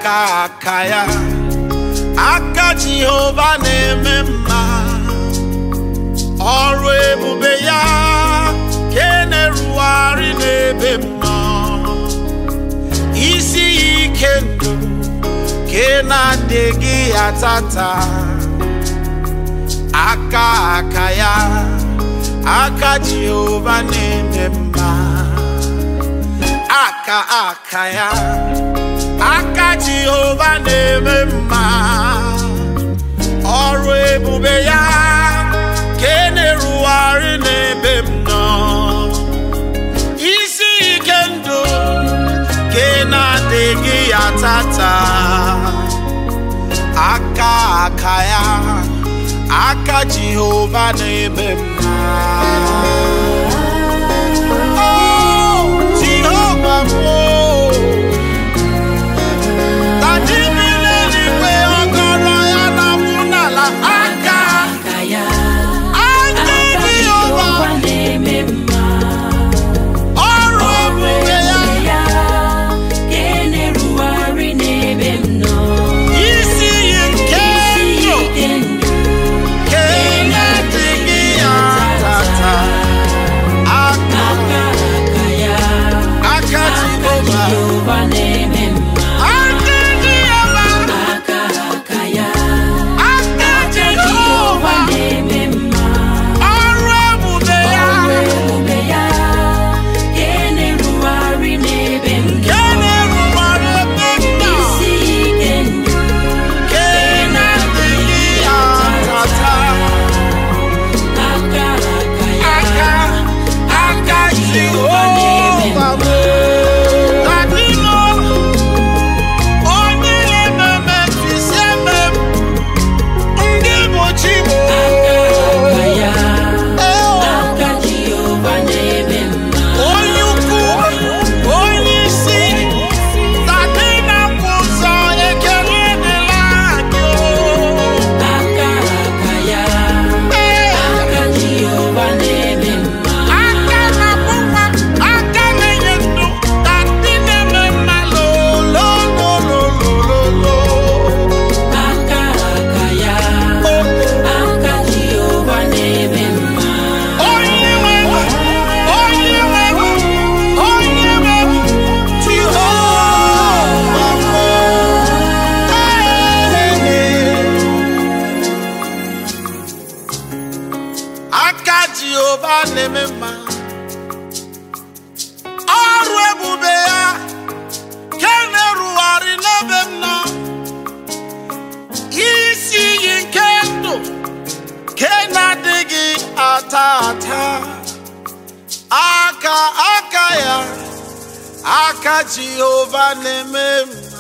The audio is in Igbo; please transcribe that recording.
aka aka ya aka jehova na-eme mma ọrụ ebube ya ka e na-erugharị n'ebe m nọ isi ya ike ndụ ka ị na-adịghị ya tata aka aka ya aka jehova na-eme mma aka aka ya aka jehova na-eme mma ọrụ ebube ya ka e na-erugharị n'ebe m nọ isi ike ndụ ka ị na-adịghị ya tata aka aka ya aka jehova na-eme mma Oh, Jehova m, oh. Tadị mmiri eluigwe ọgọrọ ya na-akwụ n'ala aka aka ya aka aka Jehova Jehova na-eme mma ọrụ ebube ya ya ka e na-erugharị n'ebe m nọ isi iyi nke isi ndụ ike ndụ ka ị na-adịghị ya tata aka aka aka ya aka aka Jehova Jehova na-eme mma aka Jehova aka aka ya aka aka Jehova Jehova na-eme mma ọrụ ebube ya ọrụ ebube ya ka e na-erugharị n'ebe m ka nọ na-erubere ebe m nọ isi ike ndụ ka ị na-adịghị ya tata aka aka ya aka aka Jehova m Adịmọ, onye na-ememe mfisi eme m, ndị bụ chi m. aka ya Oh, aka Jehova na-eme mma onye ukwu, onye isi, tadị na-akwụ ụzọ ekele dịla gị. aka aka ya Ee, aka Jehova na-eme mma aka na-akwụkwa, aka na-enye ndụ, tadị na-eme mma lolololololo. aka aka ya aka Jehova na-eme mma Onye nwe m, onye nwe m, onye nwe m, Jehova m. Aka Jehova na-eme mma ọrụ ebube ya ka na-erugharị n'ebe m nọ isi iyi nke ndụ ke na-adịghị ata ata aka aka ya aka jehova na-eme mma